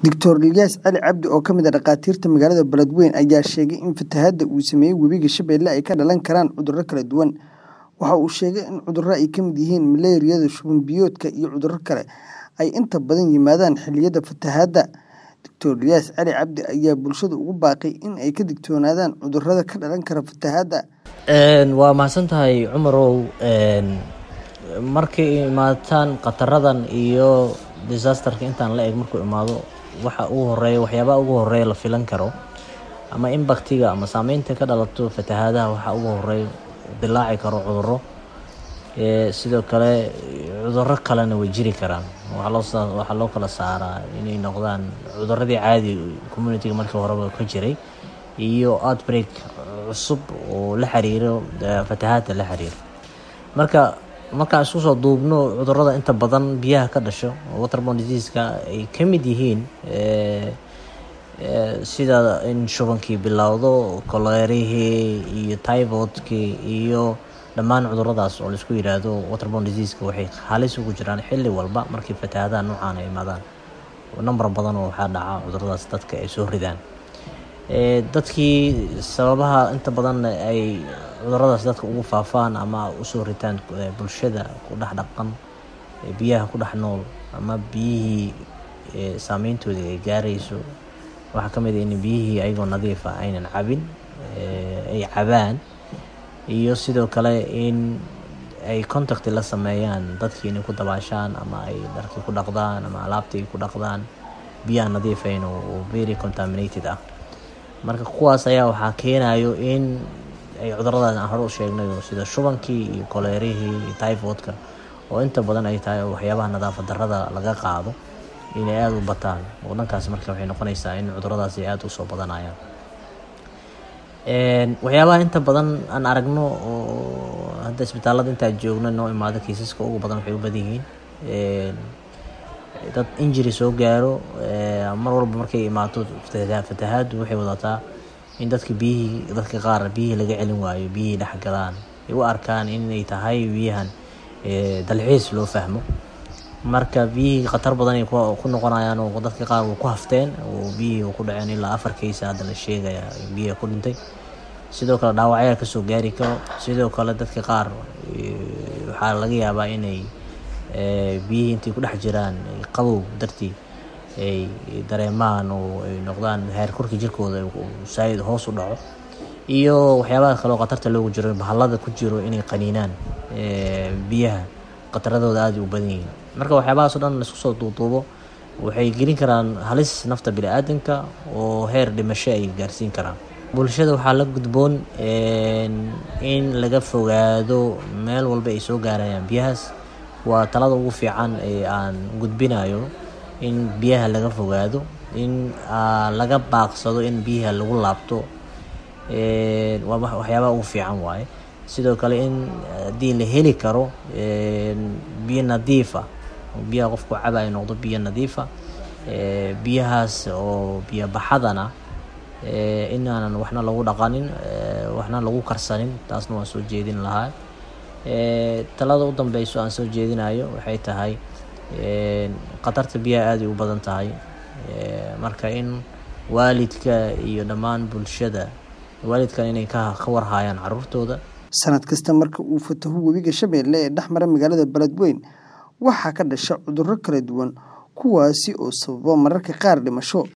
Dr Ilyas Cali Cabdi oo ka mid ah dhakhaatiirta magaalada Beledweyne ayaa sheegay in fatahaadda uu saameeyay webiga Shabeelle ay ka dhalan karaan cudurro kala duwan. Waxa uu sheegay in cudurro ay ka mid yihiin malaariyada, shuban biyoodka, iyo cudurro kale ay inta badan yimaadaan xilliyada fatahaadda. Dr Ilyas Cali Cabdi ayaa bulshada ugu baaqay in ay ka digtoonaadaan cudurrada ka dhalan kara fatahaadda. waa mahadsantahay cumarow markay imaataan khataradan iyo disasterka intaan la eg markuu imaado waxa ugu horeeya waxyaabaha ugu horeeya la filan karo ama impactiga ama saameynta ka dhalato fatahaadaha waxa ugu horeeya dilaaci karo cudurro sidoo kale cudurro kalena way jiri karaan waxaa loo kala saaraa inay noqdaan cudurradii caadi communityga markii horeba ka jiray iyo outbreak cusub oo la xiriiro fatahaadda la xiriiro marka markaan isku soo duubno cudurrada inta badan biyaha ka dhasho waterborne diseaseska ay ka mid yihiin sida in shubankii bilowdo koleerihii iyo typhoidkii iyo dhammaan cuduradaas oo laisku yidhaahdo waterborne diseaseska waxay halis ugu jiraan xilli walba markii fatahaadaha noocaan ay imaadaan number badan oo waxaa dhaca cuduradaas dadka ay soo ridaan dadkii sababaha inta badan ay cuduradaas dadka ugu faafaan ama usoo ritaan bulshada ku dhex dhaqan biyaha ku dhex nool ama biyihii saameyntoodii ay gaarayso waxaa ka mid ah in biyihii ayagoo nadiif ah aynan cabin ay cabaan iyo sidoo kale in ay contact la sameeyaan dadkii inay ku dabaashaan ama ay dharkii ku dhaqdaan ama alaabtii ku dhaqdaan biyaha nadiifayn oo very contaminated ah marka kuwaas ayaa waxaa keenayo in ay cuduradaas aan hore u sheegnay sida shubankii iyo koleerihii iyo typhoidka oo inta badan ay tahay waxyaabaha nadaafad darrada laga qaado inay aada u bataan oo dhankaas marka waxay noqonaysaa in cuduradaas ay aada usoo badanayaan waxyaabaha inta badan aan aragno oo hadda isbitaalada intaa joogno noo imaado kiisaska ugu badan waxay u badan yihiin dad injury soo gaaro mar walba markay imaato fatahaaddu waxay wadataa in dadka biyihii dadka qaar biyihii laga celin waayo biyihii dhex galaan ay u arkaan inay tahay biyahan dalxiis loo fahmo marka biyihii khatar badan ay ku noqonayaan oo dadka qaar ku hafteen oo biyihii ku dhaceen ilaa afar kaysa hadda la sheegaya biyihi ku dhintay sidoo kale dhaawacyaa kasoo gaari karo sidoo kale dadka qaar waxaa laga yaabaa inay biyihii intay ku dhex jiraan qabow dartii ay dareemaan oo ay noqdaan heerkurka jirkooda saaid hoos u dhaco iyo waxyaabaha kale oo khatarta loogu jiro bahallada ku jiro inay qaniinaan biyaha khataradooda aada u badan yihiin marka waxyaabahaas o dhan laisku soo duuduubo waxay gelin karaan halis nafta bini-aadanka oo heer dhimasho ay gaarsiin karaan bulshada waxaa la gudboon in laga fogaado meel walba ay soo gaarayaan biyahaas waa talada ugu fiican ee aan gudbinayo in biyaha laga fogaado in laga baaqsado in biyaha lagu laabto waa waxyaabaha ugu fiican waaye sidoo kale in haddii la heli karo biyo nadiifa biyaha qofku caba ay noqdo biyo nadiifa biyahaas oo biyo baxadana inaanan waxna lagu dhaqanin waxna lagu karsanin taasna waan soo jeedin lahaa talada u dambeyso aan soo jeedinayo waxay tahay khatarta biyaha aaday u badan tahay marka in waalidka iyo dhammaan bulshada waalidkan inay ka warhaayaan caruurtooda sanad kasta marka uu fataho webiga shabeelle ee dhex mara magaalada beledweyne waxaa ka dhasha cudurro kala duwan kuwaasi oo sababa mararka qaar dhimasho